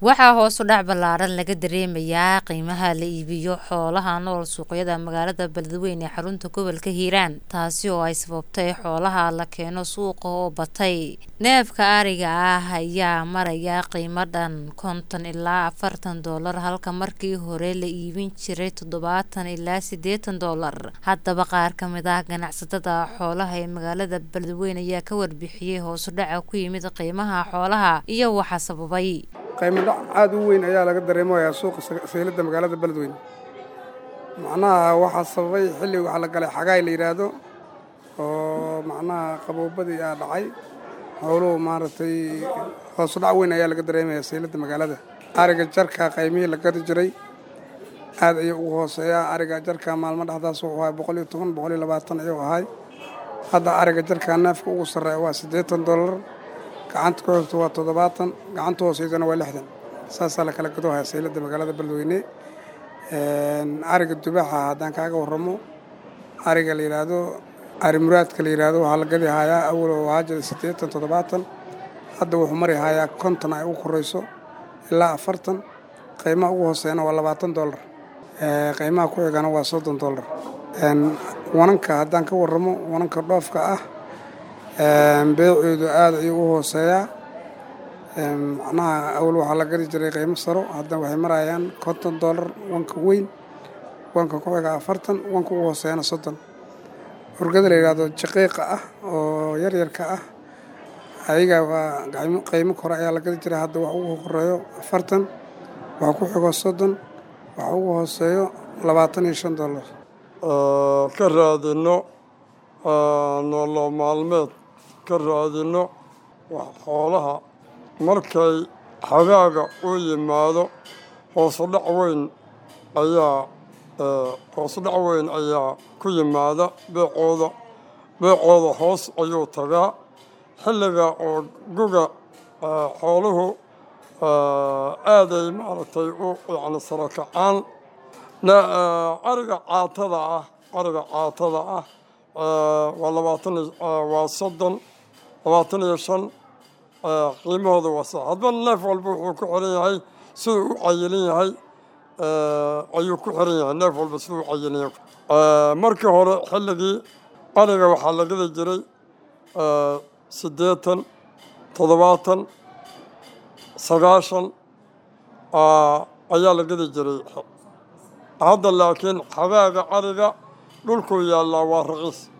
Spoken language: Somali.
waxaa hoos u dhac ballaaran laga dareemayaa qiimaha la iibiyo xoolaha nool suuqyada magaalada beledweyne ee xarunta gobolka hiiraan taasi oo ay sababtay xoolaha la keeno suuqa oo batay neefka ariga ah ayaa maraya qiimo dhan konton ilaa afartan doolar halka markii hore la iibin jiray toddobaatan ilaa siddeetan doolar haddaba qaar ka mid ah ganacsatada xoolaha ee magaalada beledweyne ayaa ka warbixiyey hoos u dhaca ku yimid qiimaha xoolaha iyo waxa sababay qiimo dhac aada u weyn ayaa laga dareemayaa suuqa sayladda magaalada beledweyne macnaha waxaa sababay xilli waxaa la galay xagaay la yidhaahdo oo macnaha qaboobadii aa dhacay howluhu maaragtay hoosu dhac weyn ayaa laga dareemayaa sayladda magaalada ariga jarka qaymihii la gadi jiray aad ayuu ugu hooseeyaa ariga jarka maalmo dhexdaas wuxuu ahay boqol iyo toban boqol iyo labaatan ayuu ahay hadda ariga jarka neefka ugu sarreeya waa siddeetan dollar gacanta ku xigto waa toddobaatan gacanta hooseydana waa lixdan saasaa la kala gadoohaya sayladda magaalada beledweyne ariga dubaxa haddaan kaaga warramo ariga la yidhaahdo ari muraadka la yidhaahdo waxaa la gadi hayaa awal oo ahaa jira siddeetan toddobaatan hadda wuxuu mari hayaa konton ay ugu korayso ilaa afartan qiimaha ugu hooseeyana waa labaatan dollar qiimaha ku xigana waa soddon dollar wananka haddaan ka warramo wananka dhoofka ah beeceedu aada ayuu u hooseeyaa macnaha awal waxaa la gadi jiray qiimo saro hadda waxay marayaan konton dollar wanka weyn wanka ku xiga afartan wanka ugu hooseeyana soddon urgada la yidhaahdo jaqiiqa ah oo yaryarka ah ayaga waa qiimo kore ayaa la gadi jiray hadda wax ugu horeeyo afartan wax ku xigo soddon wax ugu hooseeyo labaatan iyo shan dollar ka raadino nolol maalmeed ka raadino wax xoolaha markay xagaaga u yimaado hoosudhac weyn ayaa hoosudhac weyn ayaa ku yimaada beecooda beecooda hoos ayuu tagaa xilliga oo guga xooluhu aaday maaragtay u yacni saro kacaan ariga caatada ah ariga caatada ah waa labaatan waa soddon labaatan iyo shan qiimahooda wasa hadba neef walba wuxuu ku xiran yahay siduu u cayilan yahay ayuu ku xiran yahay neef walba siduu u cayilan yahay markii hore xilligii ariga waxaa la gadi jiray siddeetan toddobaatan sagaashan ayaa la gadi jiray hadda laakiin xagaaga ariga dhulkuu yaallaa waa raqiis